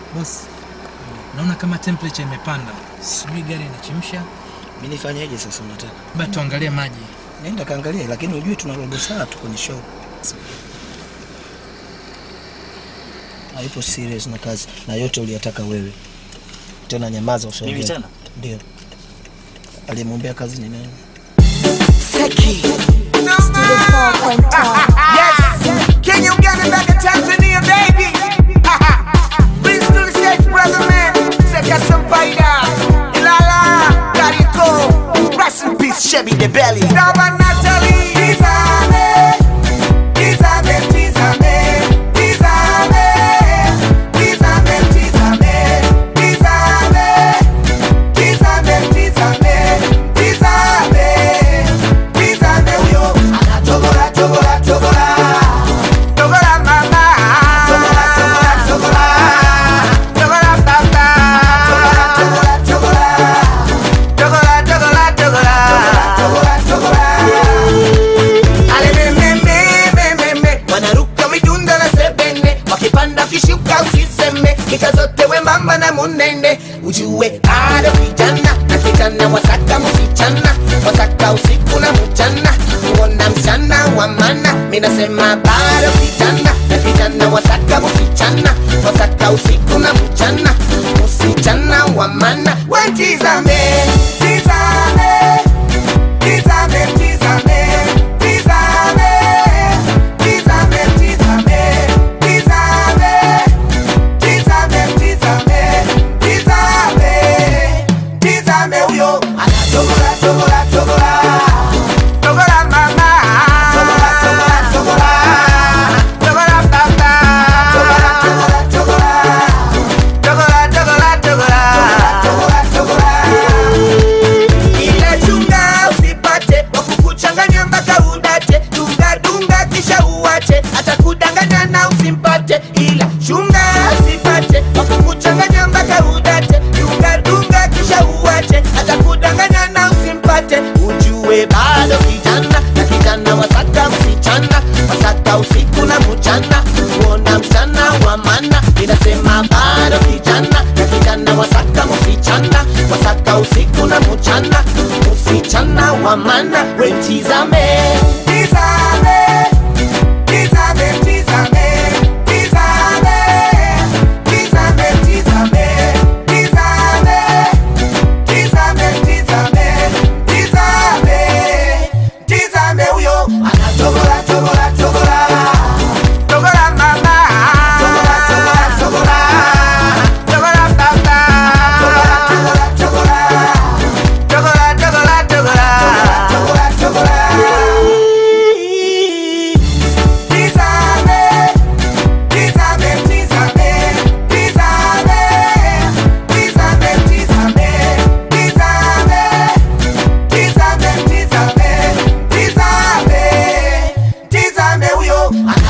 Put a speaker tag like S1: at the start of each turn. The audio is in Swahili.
S1: Boss, naona kama temperature imepanda, sijui gari inachemsha.
S2: Mimi nifanyeje sasa unataka?
S1: Labda tuangalie maji.
S2: Nenda kaangalia, lakini ujue tuna robo saa tu kwenye show. Haipo serious na kazi na yote uliyataka wewe. Tena nyamaza usiongee.
S3: Mimi tena?
S2: Ndio. Aliyemwombea kazi ni nani?
S4: Seki. Yes. Can you get it back in Tanzania, baby? Prince to the stage, brother man. Seka Sampaida. Ilala. Kariko. Rest in peace, Chevy the belly. Daba Natalie. Tizame. Tizame, tizame. Tizame. Tizame, tizame. Tizame. Tizame, tizame. Tizame. Tizame huyo. Anachogora, chogora, chogora. Chogora mama. Chogora, chogora, chogora. Chogora baba. Chogora, chogora, chogora. Chogora, chogora, chogora. Chogora, chogora. Ale me, me, me, me, me, me. Wanaruka midunda na sebene wakipanda kishuka usiseme kika zote we mama na munene ujue bado kijana na kijana wasaka msichana wasaka usiku na mchana kuona msichana wa mana minasema bado kijana na kijana wasaka msichana wasaka usiku na mchana msichana wa mana wetizame tizame tizame tizame tizame tizame tizame tizame tizame tizame tizame tizame huyo anachogora chogora chogora chogora mama chogora chogora chogora chogora baba chogora chogora chogora chogora chogora chogora chogora chogora ile chunga usipate wakukuchanganya mpaka udate dunga dunga kisha uwache atakudanganya na usimpate ila chunga usipate wakukuchanganya mpaka udate dunga dunga kisha uwache atakudanganya na usimpate ujue bado kijana na kijana wasaka msichana wasaka usiku na mchana kuona msichana wa mana inasema bado kijana na kijana wasaka msichana wasaka usiku na mchana msichana wa mana wetizame tizame tizame tizame tizame tizame tizame tizame tizame tizame tizame tizame huyo anachogora chogora chogora chogora mama chogora chogora chogora chogora baba chogora chogora chogora chogora chogora chogora chogora tizame tizame tizame tizame tizame tizame tizame tizame, tizame, tizame, tizame huyo ana